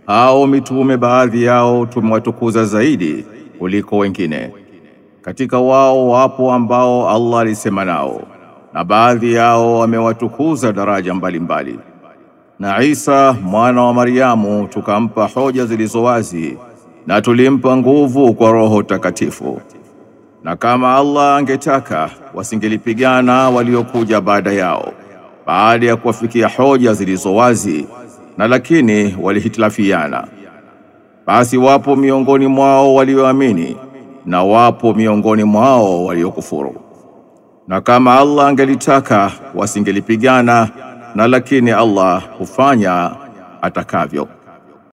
hao mitume baadhi yao tumewatukuza zaidi kuliko wengine. Katika wao wapo ambao Allah alisema nao, na baadhi yao amewatukuza daraja mbalimbali mbali. Na Isa mwana wa Maryamu tukampa hoja zilizo wazi na tulimpa nguvu kwa Roho Takatifu. Na kama Allah angetaka wasingelipigana waliokuja baada yao, baada ya kuwafikia hoja zilizo wazi, na lakini walihitilafiana. Basi wapo miongoni mwao walioamini na wapo miongoni mwao waliokufuru. Na kama Allah angelitaka wasingelipigana, na lakini Allah hufanya atakavyo.